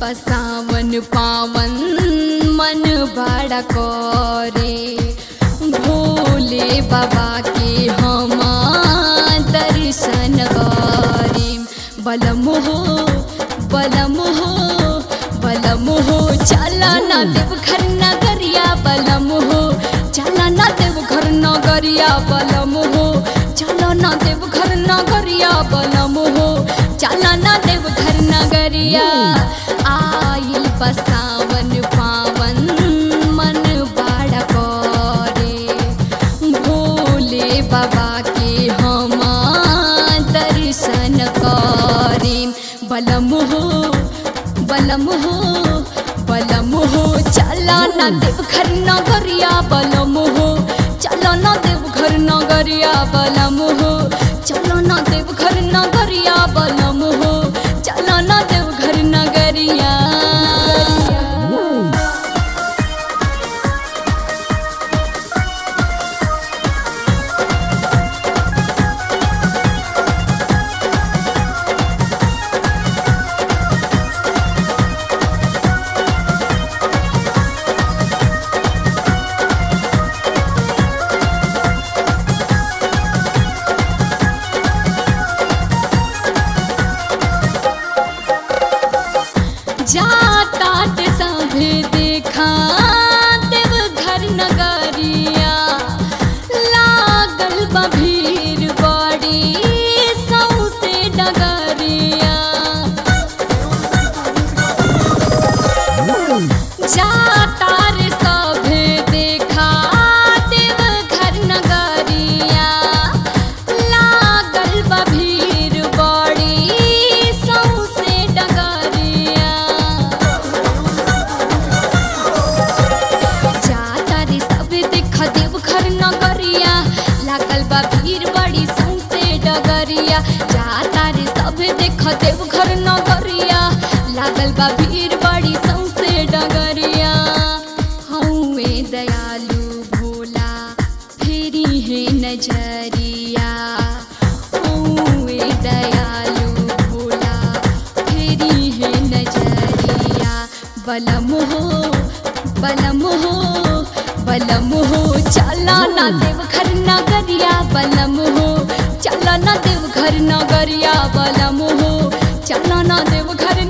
बसावन पावन मन बड़ा करे भोले बाबा के हम दर्शन करे बलम हो बलम हो बलम हो चला ना देव घर नगरिया बलम हो चला ना देव घर नगरिया बलम हो चला ना देव घर नगरिया बलम हो चला ना देव घर नगरिया आइल बसावन पावन मन बड़ा करे भोले बाबा के हम दर्शन करे बलम हो बलम हो बलम हो चला ना देव घर नगरिया बलम हो चला ना देव घर नगरिया बलम हो चला ना देव घर नगरिया बलम हो चला ना देव घर नगरिया जाता ते सभे देखा देव घर नगरिया लागल बा भीड़ बड़ी सौसे डगरिया जाता रे सभे देखा देव घर नगरिया लागल बा भीड़ बड़ी सौसे डगरिया जाता रे सब देख देव घर नगरिया लागल बा भीड़ बड़ी सौसे डगरिया जाता रे सब देख देव घर नगरिया लागल बा भीड़ बड़ी सौसे डगरिया हौवे दयालु भोला फेरी है नजरिया हौवे दयालु भोला फेरी है नजरिया बलम हो बलम हो बलम हो चला ना देव घर नगरिया बलम हो चला ना देव घर नगरिया बलम हो चला ना देव घर